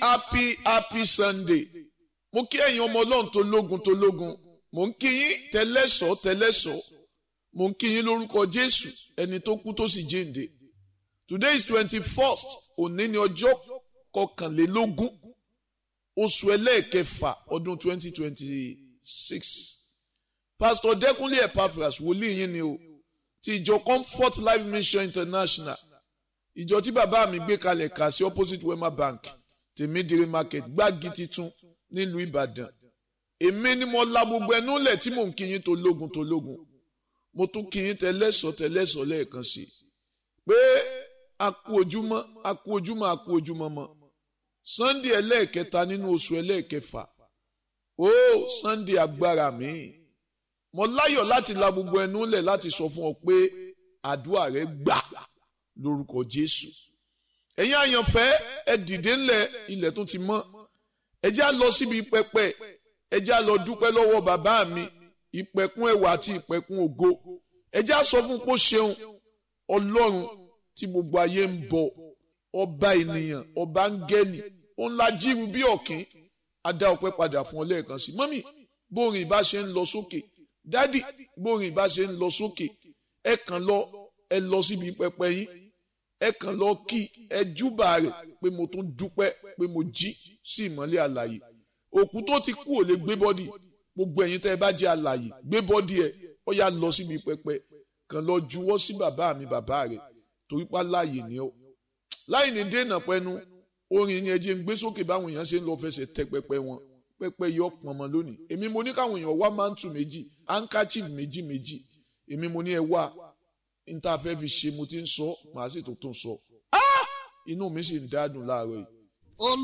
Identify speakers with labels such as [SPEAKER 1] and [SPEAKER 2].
[SPEAKER 1] happy happy sunday mo kí ẹ̀yin ọmọ ọlọ́run tó lógun tó lógun mo ń kí yín tẹlẹ́sọ̀ tẹlẹ́sọ̀ mo ń kí yín lórúkọ jésù ẹni tó kú tó sì jíǹde today is twenty first òní ni ọjọ́ kọkànlélógún oṣù ẹlẹ́ẹ̀kẹfà ọdún twenty twenty six pastor dẹkùnlé epaphras wòlíì yín ni o ti ìjọ comfort life mission international ìjọ tí bàbá mi gbé kalẹ̀ kà sí opposite wema bank tèmídìrí market gbági titun nílùú ìbàdàn èmi ni mo la gbogbo ẹnu lẹ̀ tí mò ń kí yín tó lógun tó lógun mo tún kí yín tẹlẹ́sọ̀ tẹlẹ́sọ̀ lẹ́ẹ̀kan sí i pé a kú ojúmọ́ a kú ojúmọ́ a kú ojúmọ́ mọ́ sunday ẹlẹ́ẹ̀kẹta nínú oṣù ẹlẹ́ẹ̀kẹfà ó sunday agbára mi mo láyọ̀ láti la gbogbo ẹnu lẹ̀ láti sọ fún ọ pé àdúrà rẹ gbà lórúkọ jésù ẹ̀yin àyànfẹ́ ẹ dìde ńlẹ̀ ilẹ̀ tó ti mọ́ ẹ já lọ síbi pẹpẹ ẹ já lọ dúpẹ́ lọ́wọ́ bàbá mi ìpẹ̀kun ẹwà àti ìpẹ̀kun ògo ẹ já sọ fún pé ó ṣeun ọlọ́run tí gbogbo ayé ń bọ ọba ènìyàn ọba áńgẹ́lì òun la jíru bí ọ̀kín a dá ọpẹ́ padà fún ọ lẹ́ẹ̀kan sí mọ́mì bórin ìbá ṣe ń lọ sókè dádì bórin ìbá ṣe ń lọ sókè ẹ kàn lọ ẹ lọ síbi pẹpẹ yín ẹ kàn lọ kí ẹ júbà rẹ̀ pé mo tún dúpẹ́ pé mo jí sí ìmọ́lẹ̀ àlàyé òkú tó ti kú ò lè gbé bọ́dì gbogbo ẹ̀yin tẹ́ ẹ bá jẹ́ àlàyé gbé bọ́dì ẹ ó yá lọ síbi pẹpẹ kàn lọ juwọ́ sí bàbá mi bàbá rẹ̀ torí pa láàyè ni ó láì ní dènà pẹnu orin yẹn jẹ́ ń gbé sókè báwọn èèyàn ṣe ń lọ fẹsẹ̀ tẹ pẹpẹ wọn pẹpẹ yọ pọnmọ lónìí èmi mo ní káwọn èèyàn wá mántù méjì handkerchief méjì méjì èmi mo ní ẹ wá níta fẹ́ fi ṣe mo ti ń sọ màá sì tó tún sọ inú mi sì ń dádùn láàárọ̀ yìí